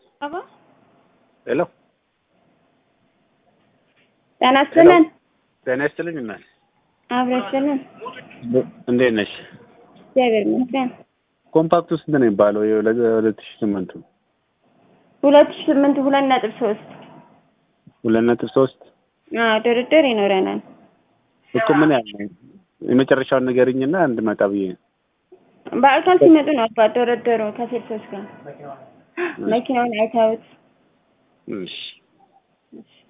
አባ ሄሎ ጤና ይስጥልን። ጤና ይስጥልኝ እናት አብረን ይስጥልን። እንዴት ነሽ? እግዚአብሔር ይመስገን። ኮምፓክቱ ስንት ነው የሚባለው? የሁለት ሺህ ስምንቱ ሁለት ሺህ ስምንት ሁለት ነጥብ ሶስት ሁለት ነጥብ ሶስት አዎ ድርድር ይኖረናል። እኮ ምን ያህል ነው? የመጨረሻውን ንገሪኝና እንድመጣ ብዬ ነው። በአካል ሲመጡ ነው አባ ድርድሩ ከሴልሶች ጋር መኪናውን አይተውት እሺ እሺ